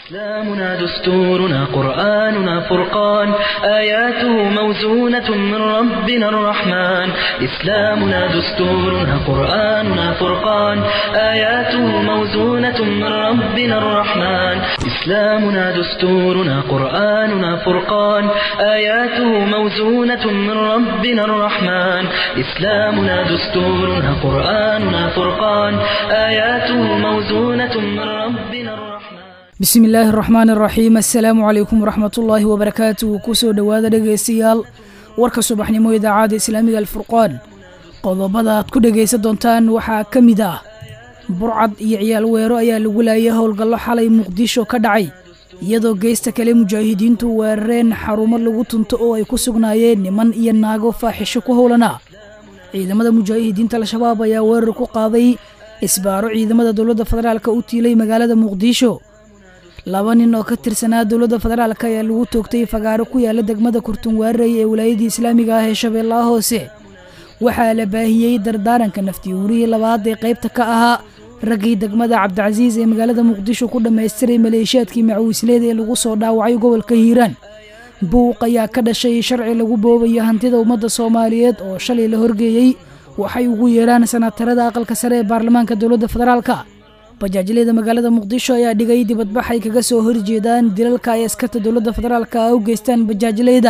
إسلامنا دستورنا قرآننا فرقان آياته موزونة من ربنا الرحمن إسلامنا دستورنا قرآننا فرقان آياته موزونة من ربنا الرحمن إسلامنا دستورنا قرآننا فرقان آياته موزونة من ربنا الرحمن إسلامنا دستورنا قرآننا فرقان آياته موزونة من ربنا الرحمن bismi illaahi araxmaan araxiim assalaamu calaykum waraxmatullaahi wabarakaatuhu kusoo dhowaada dhegaystayaal warka subaxnimo idaacadda islaamiga alfurqaan qodobada aad ku dhegaysan doontaan waxaa ka mid ah burcad iyo ciyaal weero ayaa lagu laayay howlgallo xalay muqdisho ka dhacay iyadoo geysta kale mujaahidiintu weerareen xarumo lagu tunto oo ay ku sugnaayeen niman iyo naago faaxisho ku howlana ciidamada mujaahidiinta al-shabaab ayaa weerar ku qaaday isbaaro ciidamada dowladda federaalka u tiilay magaalada muqdisho laba nin oo ka tirsanaa dowladda federaalk ayaa lagu toogtay fagaaro ku yaala degmada kurtunwaarey ee wilaayadii islaamiga ah ee shabeellaha hoose waxaa la baahiyey dardaaranka naftiuurihii labaad ee qaybta ka ahaa raggii degmada cabdicasiis ee magaalada muqdisho ku dhammaystiray maleeshiyaadkii macawisleed ee lagu soo dhaawacay gobolka hiiraan buuq ayaa ka dhashay sharci lagu boobayo hantida ummadda soomaaliyeed oo shalay la horgeeyey waxay ugu yeedhaan sanatarada aqalka sare ee baarlamaanka dowladda federaalka bajaajleyda magaalada muqdisho ayaa dhigay dibadbax ay kaga soo horjeedaan dilalka ay askarta dowladda federaalka u geystaan bajaajleyda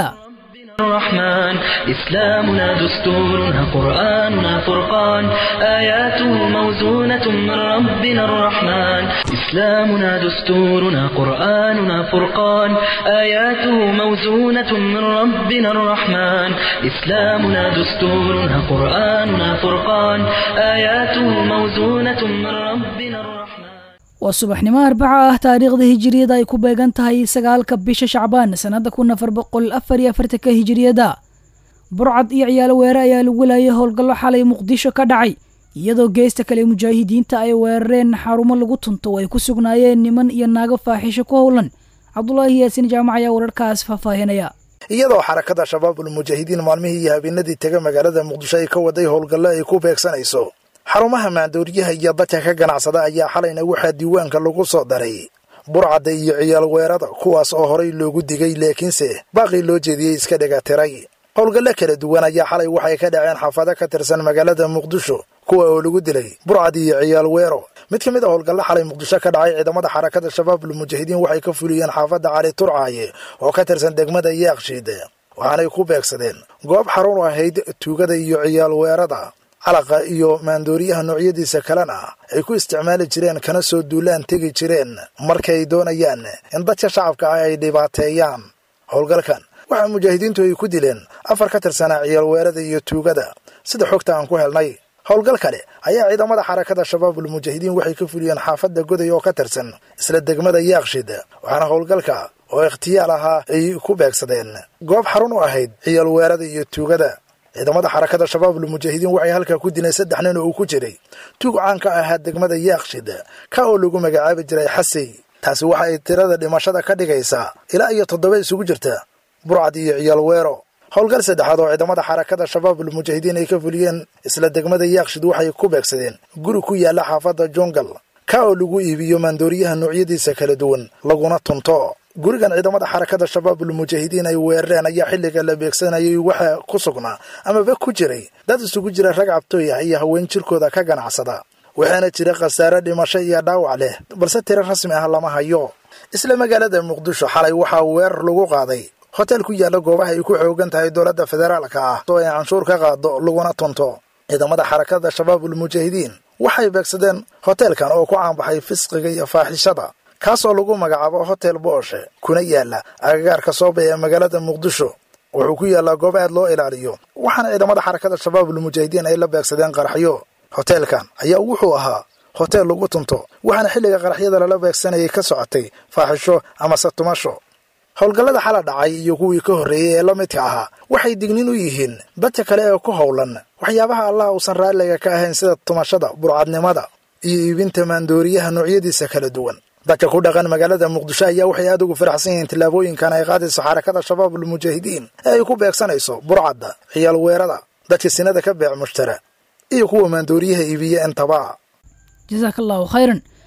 الرحمن إسلامنا دستورنا قرآننا فرقان آياته موزونة من ربنا الرحمن إسلامنا دستورنا قرآننا فرقان آياته موزونة من ربنا الرحمن إسلامنا دستورنا قرآننا فرقان آياته موزونة من ربنا الرحمن waa subaxnimo arbaca ah taariikhda hijiriyada ay ku beegan tahay sagaalka bisha shacbaan sannada kun afar boqol afar iyo afartanka hijiriyada burcad iyo ciyaalo weere ayaa lagu laayay howlgallo xalay muqdisho ka dhacay iyadoo geesta kale mujaahidiinta ay weerareen xarumo lagu tunto oo ay ku sugnaayeen niman iyo naago faaxisho ku howlan cabdulaahi yaasin jaamac ayaa wararkaas faahfaahinaya iyadoo xarakada shabaabul mujaahidiin maalmihii iyo habeenadii tega magaalada muqdisho ay ka waday howlgallo ay ku beegsanayso xarumaha maandooriyaha iyo dadka ka ganacsada ayaa xalayna waxaa diiwaanka lagu soo daray burcadda iyo ciyaal weerada kuwaas oo horay loogu digay laakiinse baaqii loo jeediyey iska dhegatiray howlgallo kala duwan ayaa xalay waxay ka dhaceen xaafado ka tirsan magaalada muqdisho kuwa oo lagu dilay burcad iyo ciyaal weero mid ka mid a howlgallo xalay muqdisho ka dhacay ciidamada xarakada shabaabul mujaahidiin waxay ka fuliyeen xaafadda cali turcaaye oo ka tirsan degmada yaaqshiid waxaanay ku beegsadeen goob xarun ahayd tuugada iyo ciyaal weerada calaqa iyo maandooriyaha noocyadiisa kalena ay ku isticmaali jireen kana soo duulaan tegi jireen markay doonayaan in dadka shacabka ah ay dhibaateeyaan howlgalkan waxaa mujaahidiintu ay ku dileen afar ka tirsanaa ciyaal weerada iyo tuugada sida xogta aan ku helnay howlgal kale ayaa ciidamada xarakada shabaabul mujaahidiin waxay ka fuliyeen xaafadda goday oo ka tirsan isla degmada yaaqshid waxaana howlgalka oo ikhtiyaal ahaa ay ku beegsadeen goob xarun u ahayd ciyaal weerada iyo tuugada ciidamada xarakada shabaabul mujaahidiin waxay halkaa ku dileen saddex nin oo uu ku jiray tuug caan ka ahaa degmada yaaqshid ka oo lagu magacaabi jiray xasey taasi waxa ay tirada dhimashada ka dhigaysaa ilaa iyo toddoba isugu jirta burcad iyo ciyaal weero howlgal saddexaad oo ciidamada xarakada shabaabul mujaahidiin ay ka fuliyeen isla degmada yaaqshid waxay ku beegsadeen guri ku yaalla xaafadda jungal ka oo lagu iibiyo maandooriyaha noocyadiisa kala duwan laguna tunto gurigan ciidamada xarakada shabaabul mujaahidiin ay weerareen ayaa xilliga la beegsanayay waxaa ku sugnaa amaba ku jiray dad isugu jira rag cabtooy ah iyo haween jirkooda ka ganacsada waxaana jira khasaare dhimasho iyo dhaawac leh balse tiro rasmi ah lama hayo isla magaalada muqdisho xalay waxaa weerar lagu qaaday hotel ku yaalla goobaha ay ku xoogan tahay dowladda federaalka ah oo ay canshuur ka qaado laguna tunto ciidamada xarakada shabaabul mujaahidiin waxay beegsadeen hoteelkan oo ku caanbaxay fisqiga iyo faaxishada kaasoo lagu magacaabo hotel booshe kuna yaalla agagaarka sooba ee magaalada muqdisho wuxuu ku yaallaa goob aad loo ilaaliyo waxaana ciidamada xarakada shabaabul mujaahidiin ay la beegsadeen qaraxyo hoteelkan ayaa wuxuu ahaa hotel lagu tunto waxaana xilliga qaraxyada lala beegsanayay ka socotay faaxisho amase tumasho howlgallada xala dhacay iyo kuwii ka horreeyey ee la midka ahaa waxay dignin u yihiin dadka kale ee ku howlan waxyaabaha allah uusan raalliga ka ahayn sida tumashada burcadnimada iyo iibinta maandooriyaha noocyadiisa kala duwan dadka ku dhaqan magaalada muqdisho ayaa waxay aad ugu faraxsan yihiin tillaabooyinkan ay qaadayso xarakada shabaabul mujaahidiin ee ay ku beegsanayso burcadda ciyaal weerada dadka sinada ka beec mushtara iyo kuwa maandooriyaha iibiya intaba jasaaka allahu khayran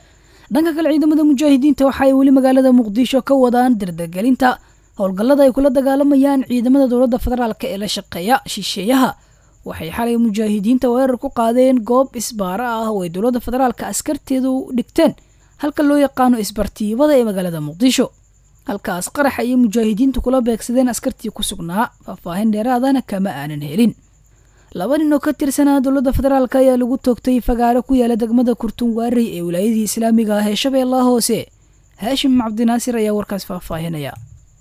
dhanka kale ciidamada mujaahidiinta waxa ay weli magaalada muqdisho ka wadaan dardargelinta howlgallada ay kula dagaalamayaan ciidamada dowladda federaalk ee la shaqeeya shisheeyaha waxay xalay mujaahidiinta weerar ku qaadeen goob isbaara ah oo ay dowladda federaalka askarteedu dhigteen halka loo yaqaano isbartiibada ee magaalada muqdisho halkaas qarax ayay mujaahidiintu kula beegsadeen askartii ku sugnaa faahfaahin dheeraadana kama aanan helin laba nin oo ka tirsanaa dowladda federaalk ayaa lagu toogtay fagaaro ku yaala degmada kurtunwaarey ee wilaayadii islaamiga ah ee shabeellaha hoose haashim cabdinaasir ayaa warkaas faahfaahinaya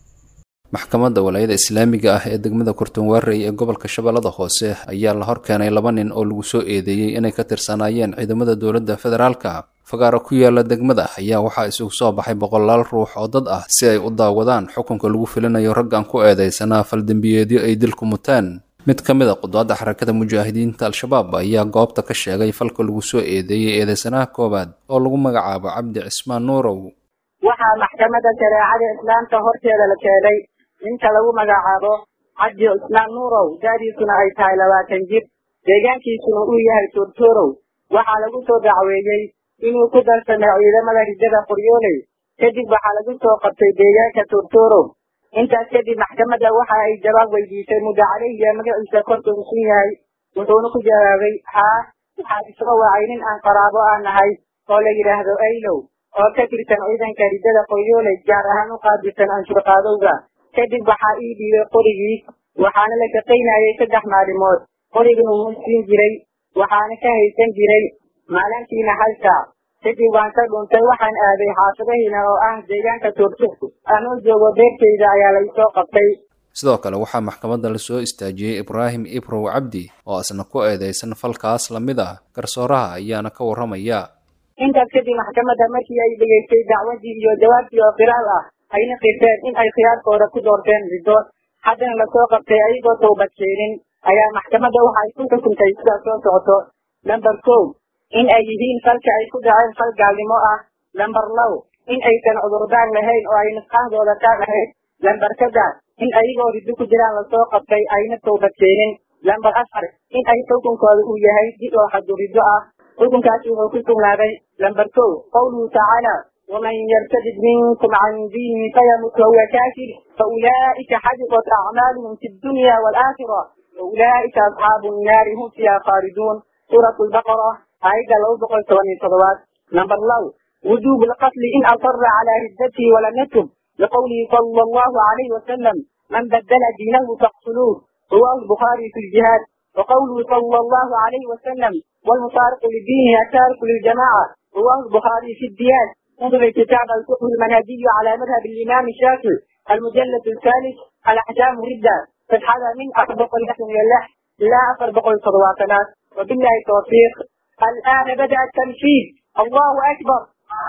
maxkamadda walaayada islaamiga ah ee degmada kurtunwaarey ee gobolka shabeellada hoose ayaa la hor keenay laba nin oo lagu soo eedeeyey inay ka tirsanaayeen ciidamada dowladda federaalka fagaaro ku yaala degmada ayaa waxaa isugu soo baxay boqolaal ruux oo dad ah si ay u daawadaan xukunka lagu filinayo raggan ku eedeysanaa faldembiyeedyo ay dilku muteen mid ka mid a qudaadda xarakada mujaahidiinta al-shabaab ayaa goobta ka sheegay falka lagu soo eedeeyey eedeysanaha koowaad oo lagu magacaabo cabdi cismaan nuurow waxaa maxkamadda shareecada islaamka horteeda la keenay ninka lagu magacaabo cabdi cismaan nuurow da'diisuna ay tahay labaatan jir deegaankiisuna uu yahay tuurtuurow waxaa lagu soo dacweeyey inuu ku darsamay ciidamada rijada qoryooley kadib waxaa lagu soo qabtay deegaanka tuurtuurow intaas kadib maxkamadda waxa ay jawaab weydiisay muddo caleyhiya magaciisa korka usun yahay wuxuuna ku jawaabay haa waxaa isoo wacay nin aan qaraabo ah nahay oo la yidhaahdo aylow oo ka tirsan ciidanka rijada qoryooley gaar ahaan u qaabilsan anshurqaadowga kadib waxaa ii dhiibay qorigii waxaana la shaqaynayay saddex maalimood qorigana wuu siin jiray waxaana ka haysan jiray maalintiina hal saac kadib waan ka dhuntay waxaan aaday xaafadahiina oo ah deegaanka tuurtuur anoo joogo beertayda ayaa laysoo qabtay sidoo kale waxaa maxkamadda la soo istaajiyey ibraahim ibrow cabdi oo isna ku eedeysan falkaas la mid ah garsooraha ayaana ka warramaya intaas kadib maxkamadda markii ay dhegaystay dacwadii iyo jawaabtii oo qiraal ah ayna qirteen in ay khiyaarkooda ku doorteen riddo haddana lasoo qabtay ayagoo towbad keenin ayaa maxkamadda waxa ay ku xukuntay sidaa soo socoto lamber kow in ay yihiin falka ay ku dhaceen fal gaalnimo ah lamber low in aysan cudurdaan lahayn oo ay nusqaahdooda ka lahayd lamber saddex in ayagoo riddo ku jiraan lasoo qabtay ayna towbad keenin lamber afar in ay xukunkooda uu yahay dib oo xadu riddo ah xukunkaasi wuxuu ku sugnaaday lamber kow qawluhu tacaala ومن يرتد منكم عن دينه فيمت وهو كافر فأولئك حبطت أعمالهم في الدنيا والآخرة وأولئك أصحاب النار هم فيها خالدون سورة البقرة آية لو بقل ثواني صلوات نمبر لو وجوب القتل إن أصر على ردته ولم يتب لقوله صلى الله عليه وسلم من بدل دينه فاقتلوه رواه البخاري في الجهاد وقوله صلى الله عليه وسلم والمفارق لدينه التارك للجماعة رواه البخاري في الديان انظر كتاب الفقه المنهجي على مذهب الإمام الشافعي المجلد الثالث الأحكام ردة فتحها من أطبق اللحم من اللحم لا أطبق الصلواتنا وبالله التوفيق الآن بدأ التنفيذ الله أكبر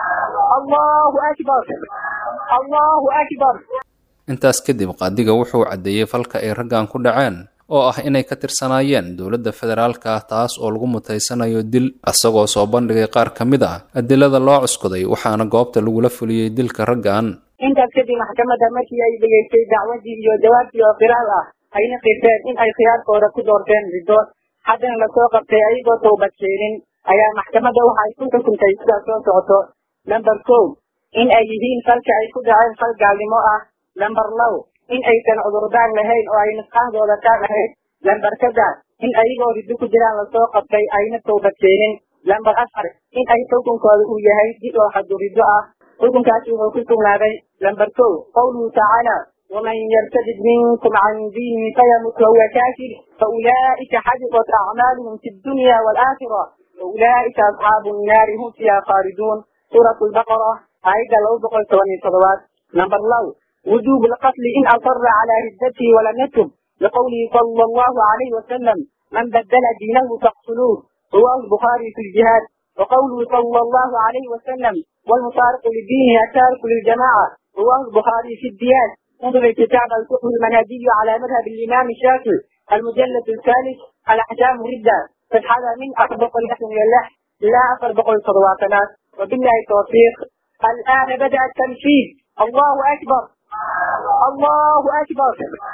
الله أكبر الله أكبر intaas kadib qaadiga wuxuu caddeeyey falka ay raggan ku dhaceen oo ah inay ka tirsanaayeen dowladda federaalka ah taas oo lagu mutaysanayo dil isagoo soo bandhigay qaar ka mid ah adilada loo cuskuday waxaana goobta lagula fuliyey dilka raggan intaas kadib maxkamadda markii ay dhegaystay dacwadii iyo jawaabtii oo qiraal ah ayna qirteen in ay khiyaarkooda ku doorteen riddo haddana lasoo qabtay ayagoo towbad keenin ayaa maxkamadda waxa ay ku xukuntay sidaa soo socoto lamber kow in ay yihiin falka ay ku dhaceen fal gaalnimo ah lamber low in aysan cudurdaan lahayn oo ay nusqaahdooda ka lahayd lamber saddex in ayagoo riddo ku jiraan lasoo qabtay ayna towbad keenin lamber afar in ay xukunkooda uu yahay dib oo xadu riddo ah xukunkaasi wuxuu ku sugnaaday lamber kow qawluhu tacaala ومن يرتد منكم عن دينه فيمت وهو كافر فأولئك حبطت أعمالهم في الدنيا والآخرة وأولئك أصحاب النار هم فيها خالدون سورة البقرة آية لو بقل ثواني صلوات نمبر لو وجوب القتل إن أصر على ردته ولم يتب لقوله صلى الله عليه وسلم من بدل دينه فاقتلوه رواه البخاري في الجهاد وقوله صلى الله عليه وسلم والمفارق لدينه التارك للجماعة رواه البخاري في الديان انظر كتاب الفقه المنهجي على مذهب الإمام الشافعي المجلد الثالث الأحكام ردة فتحها من أطبق اللحم من اللحم لا أطبق الصلواتنا وبالله التوفيق الآن بدأ التنفيذ الله أكبر الله أكبر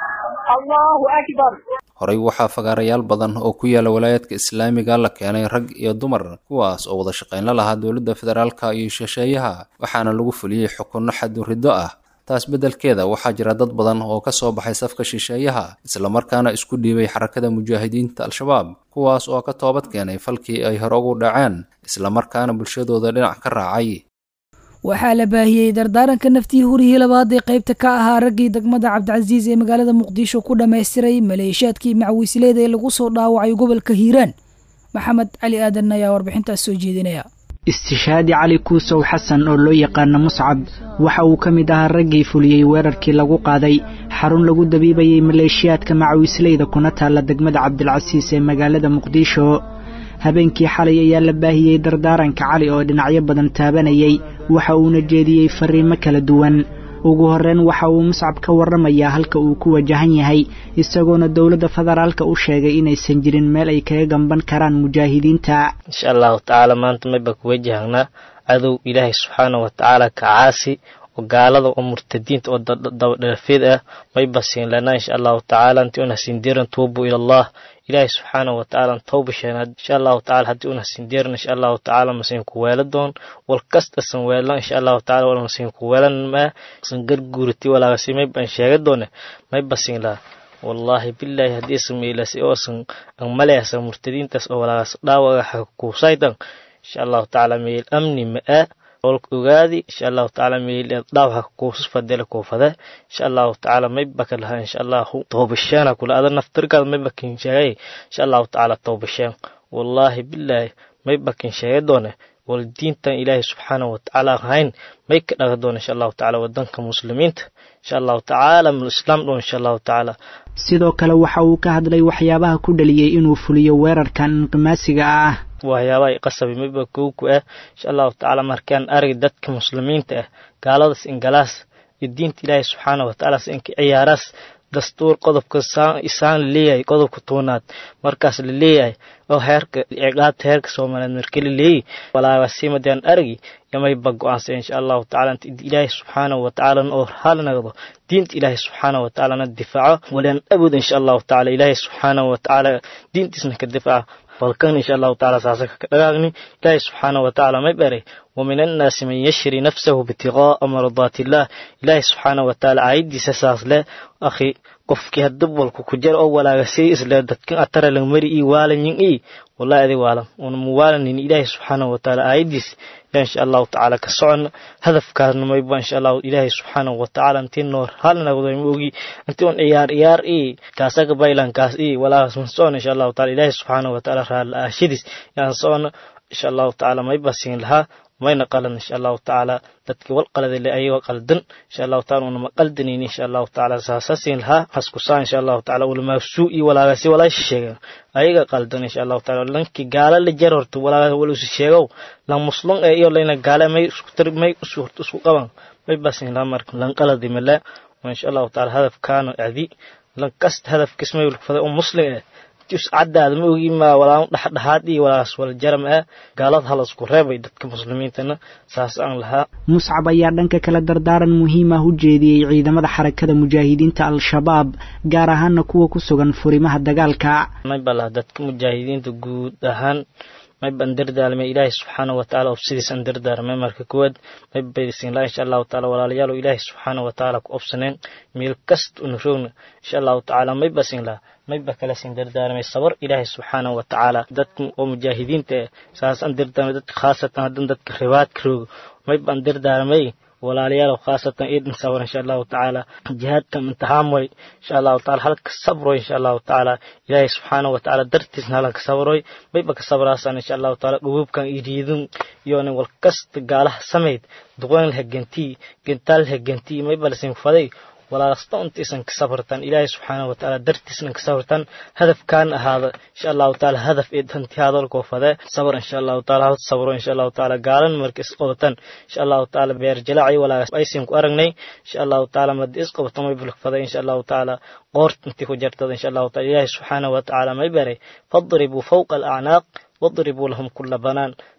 allahu akbar horey waxaa fagaarayaal badan oo ku yaala walaayaadka islaamiga la keenay rag iyo dumar kuwaas oo wada shaqayn la lahaa dowladda federaalka iyo shisheeyaha waxaana lagu fuliyey xukunno xadduriddo ah taas beddelkeeda waxaa jira dad badan oo ka soo baxay safka shisheeyaha islamarkaana isku dhiibay xarakada mujaahidiinta al-shabaab kuwaas oo ka toobad keenay falkii ay hore ugu dhaceen islamarkaana bulshadooda dhinac ka raacay waxaa la baahiyey dardaaranka naftii hurihii labaad ee qaybta ka ahaa raggii degmada cabdicasiis ee magaalada muqdisho ku dhammaystiray maleeshiyaadkii macwiisleeda ee lagu soo dhaawacay gobolka hiiraan maxamed cali aadan ayaa warbixintaas soo jeedinaya istishaadi cali kuusow xasan oo loo yaqaano muscab waxa uu ka mid ahaa raggii fuliyey weerarkii lagu qaaday xarun lagu dabiibayey maleeshiyaadka macwiisleyda kuna taalla degmada cabdilcasiis ee magaalada muqdisho habeenkii xalay ayaa la baahiyey dardaaranka cali oo dhinacyo badan taabanayay waxa uuna jeediyey fariimo kala duwan ugu horreyn waxa uu muscab ka warramayaa halka uu ku wajahan yahay isagoona dowladda federaalka u sheegay inaysan jirin meel ay kaga gamban karaan mujaahidiinta insha allahu tacaala maanta mayba ku wajahnaa cadow ilaahay subxaana wa tacaala ka caasi oo gaalada oo murtadiinta oo dabadhalafeed ah mayba siin lanaa insha allahu tacaala intii una sindiran tuubu ila allah ilaahay subxaana wa tacaala tawba sheenaad insha allahu tacala haddii una sindiran insha allahu tacaala masin ku weela doon wal kasta san weelan insha allahu tacala wal masin ku weelan maa san garguurati walaagasi mayba an sheega doone mayba siin laha wallaahi bilaahi haddii sameylasi oo san an maleasa murtadiintaas oo walaagas dhaawaga xakuusaydan insha allahu tacaala meel amni ma-a olka ogaadi insha allahu tacaala meel dhaawaxa kuusas fadela kuufade insha allahu tacaala maybaka laha insha allahu toobasheena kula ada naftirkaada maybakin sheegay insha allahu tacaala toobasheen wallaahi bilaahi maybakin sheega doone wal diintan ilaahay subxaanahu watacaala ahayn may ka dhaga doona insha allahu tacaala wadanka muslimiinta insha allahu tacaala mul islaam dhow insha allahu tacaala sidoo kale waxa uu ka hadlay waxyaabaha ku dhaliyey inuu fuliyo weerarkan inqimaasiga ah waxyaabaha i qasabi mayba kowku ah insha allahu tacaala markaan arag dadka muslimiinta ah gaaladaas ingalaas iyo diinta ilaahay subxaana watacaala inka ciyaaraas dastuur qodobka isaan laleeyahay qodobka toonaad markaas la leeyahay oo heerka ciqaabta heerka soomaaliyeed marka la leeyahy walaagasimadaan aragi yamayba go-aansa insha allahu tacala inta ilaahay subxaanahu watacaala oo hal nagdo diinta ilaahay subxaanahu watacaalana difaaco walaan awood insha allahu tacala ilaahay subxaanahu watacaala diintiisna ka difaaca balkan insha allahu tacaala saasaka ka dhagaagni ilaahay subxaanahu watacaala may baray ومن الناس من يشري نفسه ابتغاء مرضات الله إلهي سبحانه وتعالى عيدي ساساس له أخي qofkii hadab walku ku jar oo walaagasay isla dadkan atara lang mari ii waalanyin ii wallahi adi waalan una muwaalanin ilaahi subxaanahu watacaala aayadiis yaa insha allahu tacaala ka socon hadafkaasna mayba insha allahu ilaahi subxaanahu watacaala intii noor hal nagdo ma ogi intii un ciyaar ciyaar ii kaasaga baylankaas ii walaagas man socon insha allahu taala ilaahi subxaanahu watacaala raala aashadiis yaan socon insha allahu tacaala mayba siin lahaa mayna qalan insha allahu tacaala dadkii wal qaladale ayagoo qaldan insha allahu taala unama qaldanayni insha allahu tacaala saasasin lahaa haskusaa insha allahu tacaala ulamaasuu iyo walaagasi walaasha sheegan ayaga qaldan insha allahu taala lankii gaala la jar horta walaaga walusi sheegow lan muslum ee iyo layna gaale may isku tar may horta isku qaban may basin lahaa marka lan qaladi male insha allahu taala hadafkaano adi lan kasta hadafkiis may ulfada oo muslim eh caddaada ma ogi maa walaa dhexdhexaad iyo walaas wala jaram ah gaalad halasku reebay dadka muslimiintana saas aan lahaa muscab ayaa dhanka kale dardaaran muhiim ah u jeediyey ciidamada xarakada mujaahidiinta al-shabaab gaar ahaana kuwa ku sugan furimaha dagaalka mayba laha dadka mujaahidiinta guud ahaan mayba an dardaalmay ilaahay subxaanahu watacaala obsidiis an dardaarmay marka koowaad mayba isin laa insha allahu tacaala walaalayaal ilaahay subxaanahu watacaala ku obsaneen meel kasta una roogna insha allahu tacaala mayba sin laha mayba kala sin dardaarmay sabar ilaahay subxaanahu watacaala dadka oo mujaahidiinta eh saas an dardaarmay dadka khaasatan haddan dadka ribaadka roogo mayba an dardaarmay walaalayaal khaasatan idin sabar insha allahu tacaala jihaadkan imtixaan way insha allahu taala halka sabroy insha allahu tacaala ilaahay subxaanahu watacaala dartiisna halanka sabroy mayba ka sabraasan insha allahu taala dhugubkan iriidin iyona wal kasta gaalaha samayd duqoyn laha gentii gentaal laha gentii mayba lasin faday walaasta intiisan ka sabartan ilaahay subxaanahu watacaala dartiisna ka sabartan hadafkaan ahaada insha allahu taala hadaf ee danti hadalkoo fade sabar insha allahu taala hal sabro insha allahu taala gaalan marka isqabatan insha allahu taala beer jalaaci walaagas aysin ku aragnay insha allahu taala madi isqabato may bulk fade insha allahu taala qoort intii ku jartada insha allahu taala ilaahay subxaanahu watacaala may baray fadribuu fawqa alacnaaq واضربوا لهم كل بنان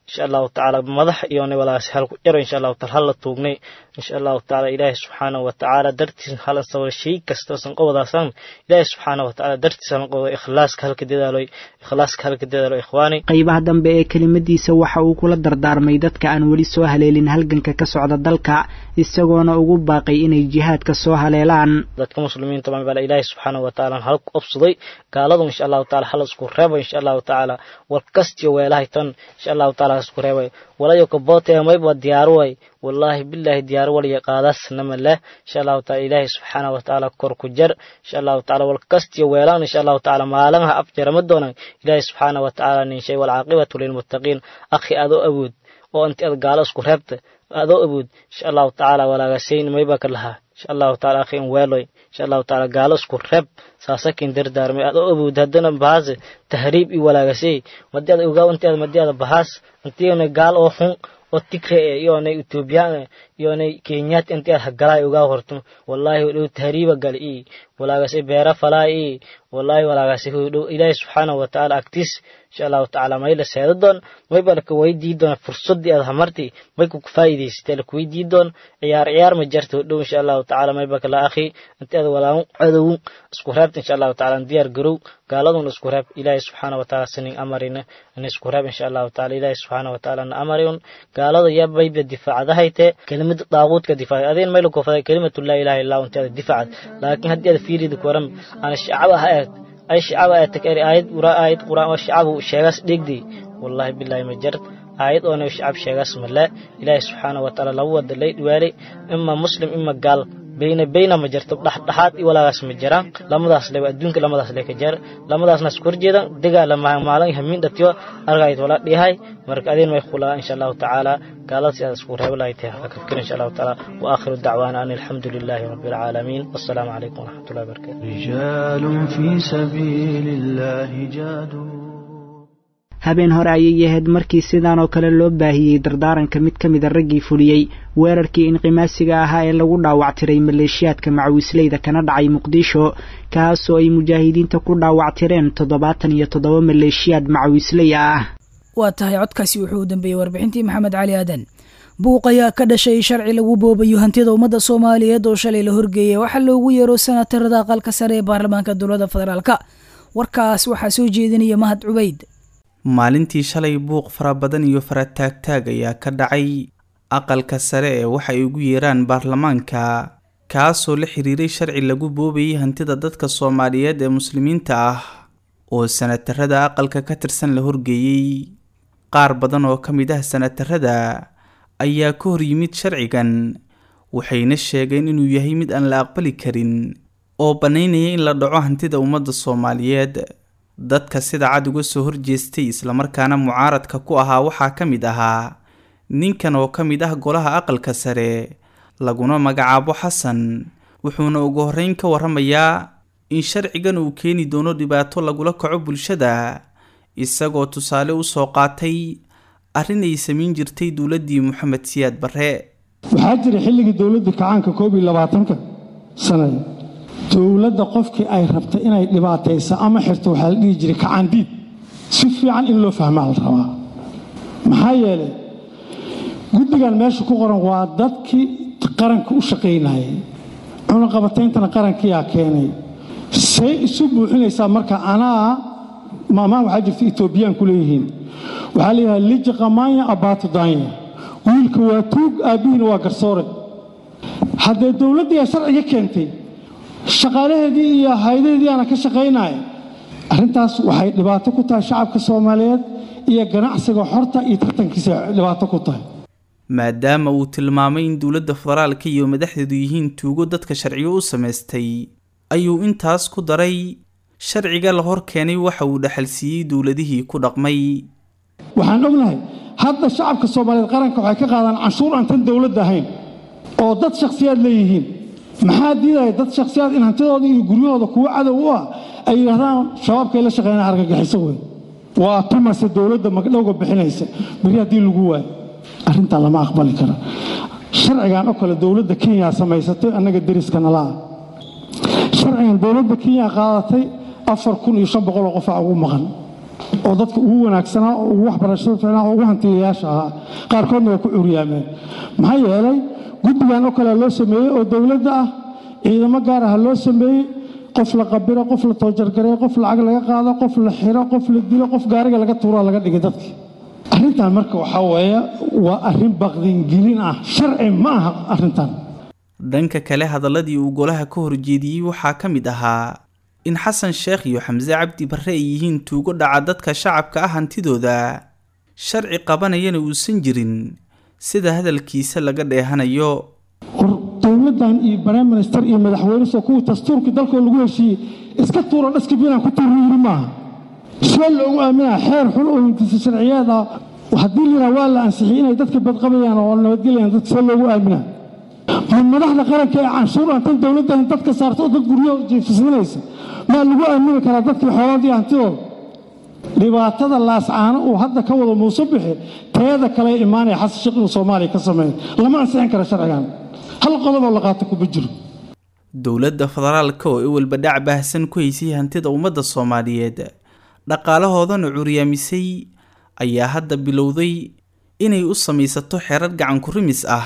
insha allahu tacaala madax iyona walaas halku jaro insha allahu taala hala tuugnay insha allahu tacaala ilaahi subxaanahu watacaala dartiis hala sabra shay kastoosan qobodaasan ilaahi subxaanahu watacaala dartiis hala qobodo ikhlaaska halka dadaaloy ikhlaaska halka dadaalo ikhwaani qaybaha dambe ee kelimadiisa waxa uu kula dardaarmay dadka aan weli soo haleelin halganka ka socda dalka isagoona ugu baaqay inay jihaadka soo haleelaan dadka muslimiinta baa bala ilaahi subxaanahu watacaala hal ku obsaday gaaladu insha allahu taala hala isku reebay insha allahu tacaala war kastiyo weelahay tan insha allahu taala isku reebay walayo kaboote mayba diyaaro way wallaahi bilaahi diyaaro waliya qaadaasnama leh insha allahu taala ilaahi subxaanahu watacaala kor ku jar insha allahu taala wal kastiyo weelaan insha allahu taala maalinha afjarama doonaan ilaahi subxaanahu watacaala nin shay walcaaqibatu lilmuttaqiin akhi adoo awood oo inti ad gaalo isku reebta adoo awood insha allahu tacaala walaagasayn mayba ka lahaa insha allahu taala akhi in weeloy insha allahu taala gaalo isku reeb saasakin dardaarmay adoo awood haddana bahaase tahriib i walaagasay madii ad ogaa inti ad madii ada bahaas intiina gaal oo xun oo tigre e iyoonay etoobiyaan iyoonay kenyaat inti ad hagalaay ogaa horto wallaahi hodhow tahriiba gal i walaagase beera falaa i wallaahi walaagase hodhow ilaahi subxaanahu watacaala agtiis insha allahu tacaala may la seeda doon mayba laka weydii doon fursadii ad hamarti may ku faa'iidaysatee laka weydii doon ciyaar ciyaar ma jarta hodhow insha allahu tacaala mayba kala akhi inti ad walaagu cadow isku reebta insha allahu tacaala diyaar garow gaaladun isku reeb ilaahi subxaanahu watacaala sinin amarina in isku reeb insha allahu tacaala ilaahi subxaanahu watacaala na amarin gaalada yaa bayba difaacadahayte kelimada daaquudka difaac adeen mayla kofaday kelimatu laa ilaha illa inti ada difaacad laakiin haddii ada fiirida kuwaran ana shacaba ha eeg ay shacaba ee takari aayad ura aayad quraan oo shacabu sheegaas dhigdi wallahi billahi ma jar aayad oona shacab sheegaas male ilaahi subxaanahu watacaala lagu wada lay dhiwaalay ima muslim ima gaal bayna bayna ma jirto dhexdhexaad i walaagaas ma jiraan lamadaas le adduunka lamadaas le ka jar lamadaasna isku horjeedan dagaala maalin hamiin dhatiyo argayd wala dhihay marka adeen may khulaa insha allahu tacaala gaaladaas aad isku reebo lahay tahay haka fikir insha allahu tacaala wa aakhiru dacwaana an alxamdu lilahi rabbi alcaalamiin wassalaamu calaykum waraxmatullahi wabarakatu رجال في سبيل الله جادوا habeen hore ayay ahayd markii sidaan oo kale loo baahiyey dardaaranka mid ka mida raggii fuliyey weerarkii inqimaasiga ahaa ee lagu dhaawactiray maleeshiyaadka macawisleyda kana dhacay muqdisho kaasoo ay mujaahidiinta ku dhaawactireen toddobaatan iyo toddoba maleeshiyaad macawisley ah waa tahay codkaasi wuxuu u dambeeyey warbixintii maxamed cali aadan buuq ayaa ka dhashay sharci lagu boobayo hantida ummadda soomaaliyeed oo shalay la horgeeyay waxaa loogu yeero sanatarada aqalka sare ee baarlamaanka dowladda federaalka warkaas waxaa soo jeedinaya mahad cubayd maalintii shalay buuq fara badan iyo farataagtaag ayaa ka dhacay aqalka sare ee waxay ugu yeeraan baarlamaanka kaasoo la xiriiray sharci lagu boobayay hantida dadka soomaaliyeed ee muslimiinta ah oo sanatarada aqalka ka tirsan la horgeeyey qaar badan oo ka mid ah sanatarada ayaa ka hor yimid sharcigan waxayna sheegeen inuu yahay mid aan la aqbali karin oo bannaynaya in la dhaco hantida ummadda soomaaliyeed dadka sida cad uga soo horjeestay islamarkaana mucaaradka ku ahaa waxaa ka mid ahaa ninkan oo ka mid ah golaha aqalka sare laguna magacaabo xasan wuxuuna ugu horreyn ka warramayaa in sharcigan uu keeni doono dhibaato lagula kaco bulshada isagoo tusaale u soo qaatay arrin ay samayn jirtay dowladdii moxamed siyaad barre waxaa jira xilligii dowladda kacaanka koob iyo labaatanka sanada dowladda qofkii ay rabta inay dhibaatayso ama xirto waxaa la dhihi jiray kacaandiid si fiican in loo fahmaa la rabaa maxaa yeelay guddigan meesha ku qoran waa dadkii qaranka u shaqaynayay cunaqabatayntana qarankiyaa keenay say isu buuxinaysaa marka anaa maamaan waxaa jirta etoobiyaan ku leeyihiin waxaa leeyahay lija qamaanya abaatu daanya wiilka waa tuug aabbihiina waa garsoore haddee dowladdii ay sharciga keentay shaqaalaheedii iyo haydaheedii aana ka shaqaynaya arrintaas waxay dhibaato ku tahay shacabka soomaaliyeed iyo ganacsiga xorta iyo tartankiisa dhibaato ku tahay maadaama uu tilmaamay in dowladda federaalka iyo madaxdeedu yihiin tuugo dadka sharciyo u samaystay ayuu intaas ku daray sharciga la hor keenay waxa uu dhaxalsiiyey dowladihii ku dhaqmay waxaan ognahay hadda shacabka soomaaliyeed qaranka waxay ka qaadaan canshuur aan tan dowladda ahayn oo dad shakhsiyaad leeyihiin maxaa diidaya dad shakhsiyaad in hantidooda iyo guryahooda kuwo cadow u ah ay yidhahdaan shabaabkay la shaqeynaa argagixiso wey waa tumase dowladda magdhowga bixinaysa beri haddii lagu waayo arrintaa lama aqbali karo sharcigan oo kale dowladda kenya samaysatay annaga deriska nala ah sharcigan dowladda kenya qaadatay afar kun iyo shan boqoloo qofaa ugu maqan oo dadka ugu wanaagsanaa oo ugu waxbarashada fiicnaa oo ugu hantiyayaasha ahaa qaarkoodna waa ku curyaameen maxaa yeelay guddigan oo kale loo sameeyey oo dowladda ah ciidamo gaar ah loo sameeyey qof la qabiro qof la toojargareeyo qof lacag laga qaado qof la xiro qof la dilo qof gaariga laga tuuro laga dhigay dadkii arrintan marka waxaa weeye waa arrin baqdingelin ah sharci ma aha arrintan dhanka kale hadaladii uu golaha ka horjeediyey waxaa ka mid ahaa in xasan sheekh iyo xamse cabdi barre ay yihiin tuugo dhaca dadka shacabka ah hantidooda sharci qabanayana uusan jirin sida hadalkiisa laga dheehanayo war dowladdan iyo prime minister iyo madaxweynesoo kuwii dastuurkii dalkoo lagu heshiiyey iska tuuro dhaskabinaan ku tuuro yiri maaha see loogu aaminaa xeer xun oo inkisa sharciyeed ah haddii liraa waa la ansixiyey inay dadka badqabayaan oo nabadgelayaan dadka see loogu aaminaa ma madaxda qaranka ee canshuur aantan dowladdan dadka saarto oo dad guryo jiifismanaysa maa lagu aamini karaa dadkii xoolaadii hantidooda dhibaatada laascaano uu hadda ka wado muuse bixi teeda kale imaanaya xasan sheekh inuu soomaaliya ka sameeyo lama ansixin kara sharcigan hal qodoboo la qaato kuma jiro dowladda federaalka oo iwalba dhac baahsan ku haysay hantida ummadda soomaaliyeed dhaqaalahoodana curyaamisay ayaa hadda bilowday inay u samaysato xerar gacan ku rimis ah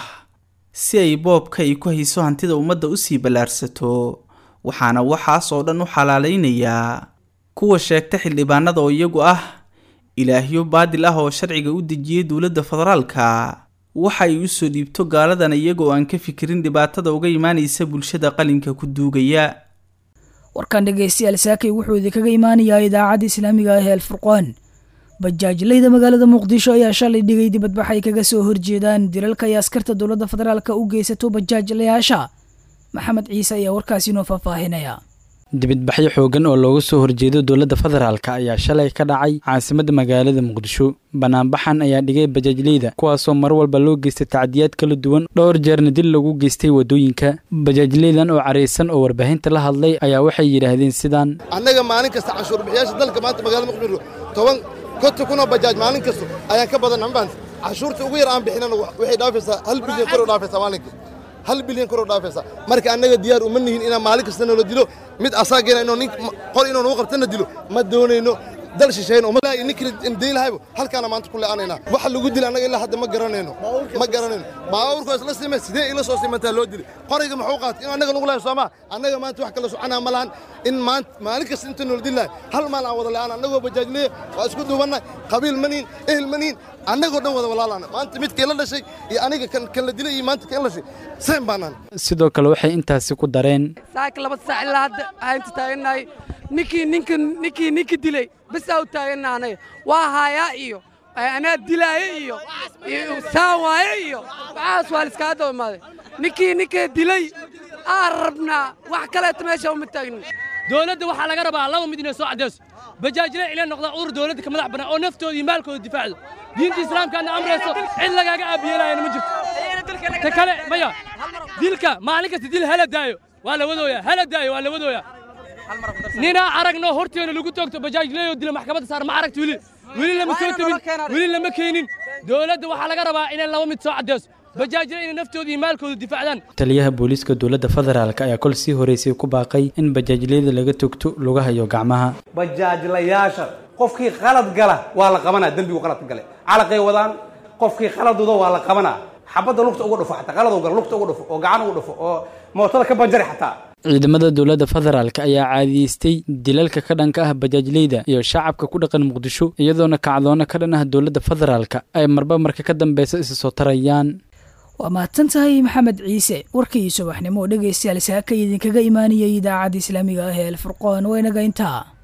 si ay boobka ay ku hayso hantida ummadda usii ballaarsato waxaana waxaas oo dhan u xalaalaynayaa kuwa sheegta xildhibaanada oo iyagu ah ilaahyo baadil ah oo sharciga u dejiyay dowladda federaalka waxa ay usoo dhiibto gaaladan iyaga oo aan ka fikirin dhibaatada uga imaanaysa bulshada qalinka ku duugaya warkan dhegaystayaal saakay wuxuu idinkaga imaanayaa idaacadda islaamiga ah ee alfurqaan bajaajlayda magaalada muqdisho ayaa shalay dhigay dibadbax ay kaga soo horjeedaan dilalka ay askarta dowladda federaalka u geysato bajaajlayaasha maxamed ciise ayaa warkaasi inoo faahfaahinaya dibadbaxyo xoogan oo looga soo horjeedo dowladda federaalk ayaa shalay ka dhacay caasimadda magaalada muqdisho banaanbaxan ayaa dhigay bajaajleyda kuwaasoo mar walba loo geystay tacdiyaad kala duwan dhowr jeerna dil lagu geystay waddooyinka bajaajleydan oo caraysan oo warbaahinta la hadlay ayaa waxay yidhaahdeen sidaan annaga maalin kasta canshuurbixiyaasha dalka maanta magaalada muqdisho toban konta kunoo bajaaj maalin kasta ayaan ka badan ambaan canshuurta ugu yar aan bixinana waxay dhaafaysaa hal bilyan kor u dhaafaysaa maalinkii hal bilyan kor u dhaafaysaa marka annaga diyaar uma nihin inaan maalin kasta noola dilo mid asaageena inuu nin qor inuu nagu qabtana dilo ma doonayno dal shisheeyna uma ninkii dayn lahaybo halkaana maanta ku lee'anaynaa waxa lagu dila annaga ilaa hadda ma garanayno ma garanayno baabuurkoo isla simay sidee ila soo simantaa loo dili qoriga muxuu qaatay in annaga nagu lahay soomaa annaga maanta wax kala soconaa ma lahan in maanta maalin kasta inta noola dili lahay hal maal aan wada le'aan annagoo bajaajleya waa isku duubannahay qabiil ma nihin ehel ma nihin annagoo dhan wada walaalana maanta midkii la dhashay iyo aniga kan kan la dilay iyo maanta kan la dhashay seen baanaan sidoo kale waxay intaasi ku dareen saaka laba saac ilaa hadda haynta taagannahay ninkii ninka ninkii ninka dilay basaa u taagannaanay waa haayaa iyo anaa dilaaye iyo saan waaye iyo waxaas waa liskaga daba imaaday ninkii ninka dilay aan rabnaa wax kaleeta meesha uma taagnin dowladda waxaa laga rabaa laba mid inay soo caddayso bajaajle inay noqdaan urur dowladda ka madax bannaan oo naftooda iyo maalkooda difaacdo diinta islaamkaana amrayso cid lagaaga aabiyeelaayana ma jirto ta kale maya dilka maalin kasta dil hala daayo waa la wadooyaa hala daayo waa la wadooyaa ninaa aragno horteena lagu toogto bajaajleeyoo dila maxkamadda saar ma aragta weli weli lama soo tabin weli lama keenin dowladda waxaa laga rabaa inay laba mid soo caddayso bajaajle inay naftooda iyo maalkooda difaacdaan taliyaha booliiska dowladda federaalk ayaa kol sii horeysay ku baaqay in bajaajleyda laga togto lugaha iyo gacmaha bajaajlayaasha qofkii qalad gala waa la qabanaa dembigu qaladka gale calaqay wadaan qofkii qaladuda waa la qabanaa xabadda lugta uga dhufo xataa qalad gala lugta uga dhufo oo gacan uga dhufo oo mootada ka banjari xataa ciidamada dowladda federaalk ayaa caadiyeystay dilalka ka dhanka ah bajaajleyda iyo shacabka ku dhaqan muqdisho iyadoona kacdoona ka dhan ah dowladda federaalk ay marba marka ka dambeysa isa soo tarayaan waa mahadsan tahay maxamed ciise warkii subaxnimo oo dhegaystayaal saaka idinkaga imaanayay idaacadda islaamiga ah ee alfurqoon waynaga intaa